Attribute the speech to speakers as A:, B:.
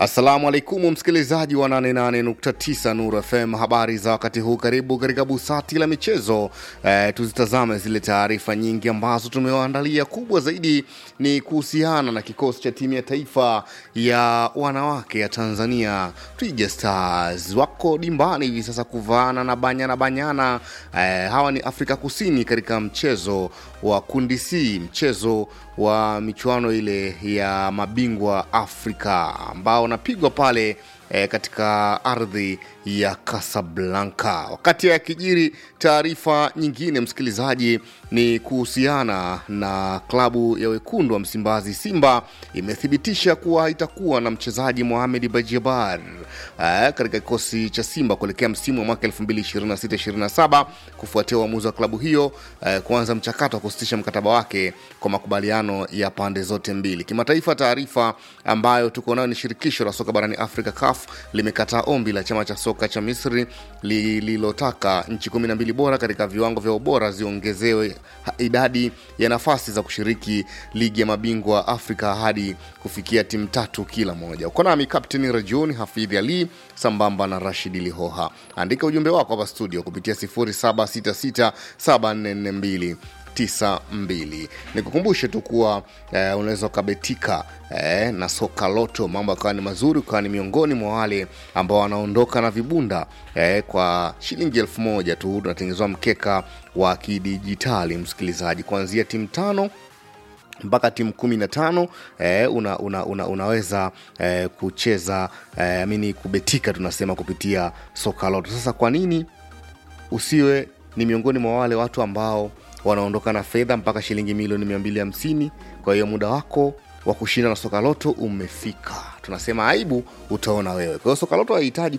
A: Assalamu alaikum msikilizaji wa 88.9 Nuru FM, habari za wakati huu. Karibu katika busati la michezo eh, tuzitazame zile taarifa nyingi ambazo tumewaandalia. Kubwa zaidi ni kuhusiana na kikosi cha timu ya taifa ya wanawake ya Tanzania Twiga Stars, wako dimbani hivi sasa kuvaana na Banyana Banyana. Eh, hawa ni Afrika Kusini katika mchezo wa kundi C, mchezo wa michuano ile ya mabingwa Afrika ambao unapigwa pale e, katika ardhi ya Casablanca. Wakati ya kijiri, taarifa nyingine msikilizaji ni kuhusiana na klabu ya wekundu wa Msimbazi Simba imethibitisha kuwa itakuwa na mchezaji Mohamed Bajibar e, katika kikosi cha Simba kuelekea msimu wa mwaka 2026-27 kufuatia uamuzi wa klabu hiyo e, kuanza mchakato wa kusitisha mkataba wake kwa makubaliano ya pande zote mbili. Kimataifa, taarifa ambayo tuko nayo ni shirikisho la soka barani Afrika CAF limekataa ombi la chama cha soka cha Misri lililotaka nchi kumi na mbili bora katika viwango vya ubora ziongezewe idadi ya nafasi za kushiriki ligi ya mabingwa Afrika hadi kufikia timu tatu kila moja. Uko nami Kapteni Rajuni Hafidhi Ali sambamba na Rashidi Lihoha. Andika ujumbe wako hapa studio kupitia 07667442 92 nikukumbushe tu kuwa eh, unaweza ukabetika eh, na soka loto mambo yakawa ni mazuri ukawa ni miongoni mwa wale ambao wanaondoka na vibunda eh, kwa shilingi elfu moja tu unatengenezwa mkeka wa kidijitali msikilizaji kuanzia timu tano mpaka timu kumi na tano eh, una, una, una, unaweza eh, kucheza eh, amini kubetika tunasema kupitia soka loto sasa kwa nini usiwe ni miongoni mwa wale watu ambao wanaondoka na fedha mpaka shilingi milioni 250 kwa hiyo muda wako wa kushinda na soka loto umefika tunasema aibu utaona wewe kwa hiyo soka loto haihitaji